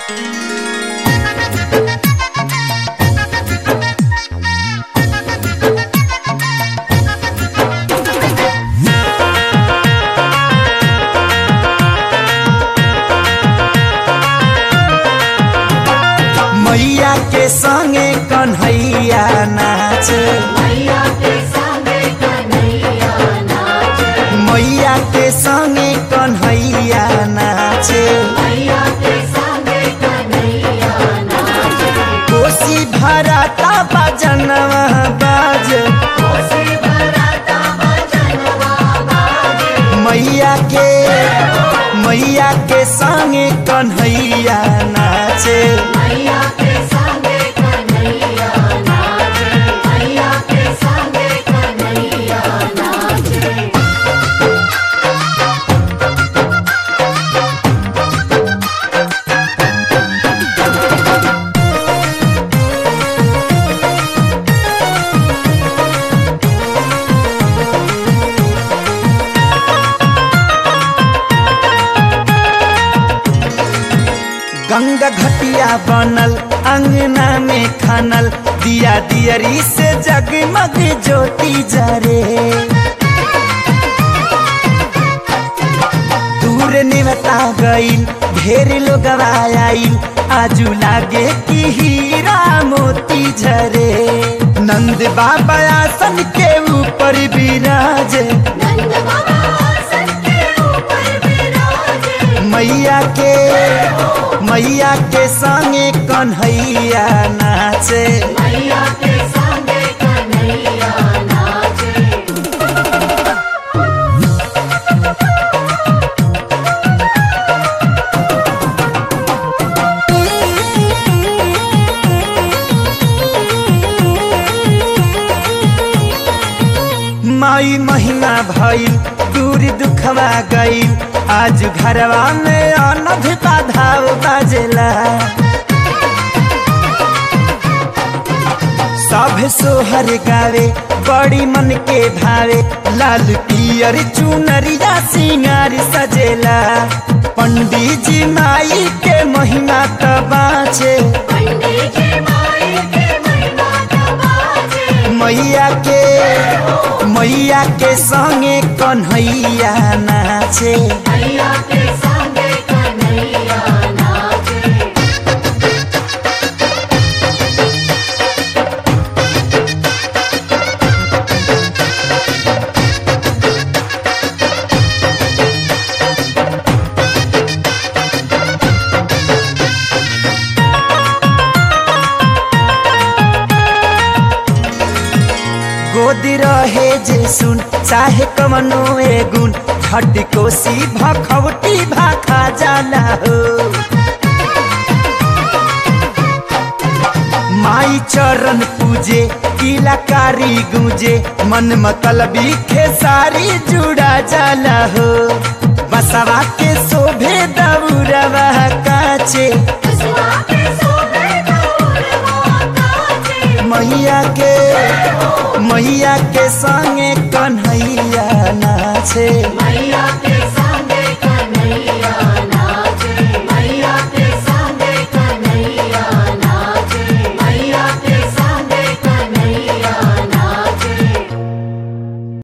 मैया के संगे कन्हैया नाच मैया के संगे कन्हैया नाचे मैया के संगे कन्हैया नाच मैया के संगे कन्हैया नाचे कोसी भराता बजनवा बाज कोसी भराता भजनवा बाजे मैया के मैया के संगे कन्हैया नाचे मैया के संगे कन्हैया नाचे मैया के संगे कन्हैया नाचे गंगा घटिया बनल अंगना में खनल दिया दियरी से जगमग ज्योति जरे दूर निमता गईल ढेर लोग आईल आजू लागे कि हीरा मोती झरे नंद बाबा आसन के ऊपर विराजे नंद बाबा आसन के ऊपर विराजे मैया के मैया के संगे कन्हैया नाचे मैया के संगे कन्हैया नाचे माई महिमा भइल दूर दुखवा गईल आज घरवा में अनध बाधाव बाजेला सब सोहर गावे बड़ी मन के भावे लाल पियर चुनरिया सिंगार सजेला पंडित जी माई के महिमा त बाँचे पंडित जी माई के महिमा बाजे मैया के मैया के संगे कन्हैया नाचे मैया के संगे कन्हैया नाचे गोद रहे जे सुन चाहे कमनो ए गुण हट कोसी भखवटी भाखा जाला हो माई चरण पूजे किलाकारी गूंजे मन मतलबी खेसारी जुड़ा जाला हो बसवा के शोभे दौरवा काचे कसवा के सोबे गौरवा काचे मैया के मैया के संगे कन्हैया नाचे